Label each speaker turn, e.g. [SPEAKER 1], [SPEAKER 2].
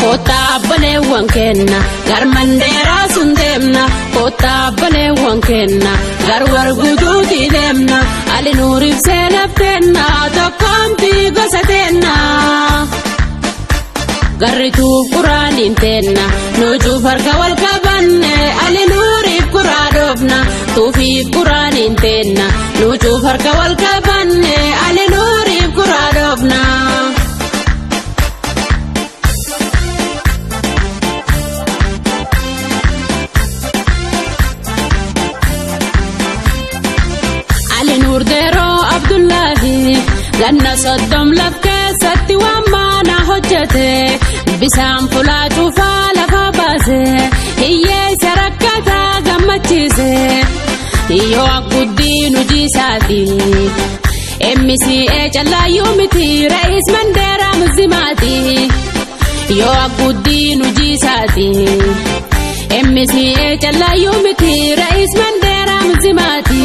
[SPEAKER 1] Kottaa abbaleewwan kenna garmandeeraa sun deemna kottaa abbaleewwan kenna garwar guutuutii deemna ali nuuriif seenaaf kenna tokkoomtii gosa teenna. Garrituu quraaniin teenna nuujuuf harka wal qabanne ali nuuriif quraa dhoofna tuufiif quraaniin teenna nuujuuf harka wal qabanne ali nuuriif quraa dhoofna. Ali Nuurdeeroo Abdullaahi ganna soddom laf keessatti waan maana hojjete bisaan fulaa cuufaa lafa baase hiyyeessa rakkataa gammachiise yoo akkuddiin hujiisaati MCA callaayyuu miti re'is mandeeraa muslimaati yoo akkuddiin hujiisaati MCA callaayyuu miti re'is mandeeraa muslimaati.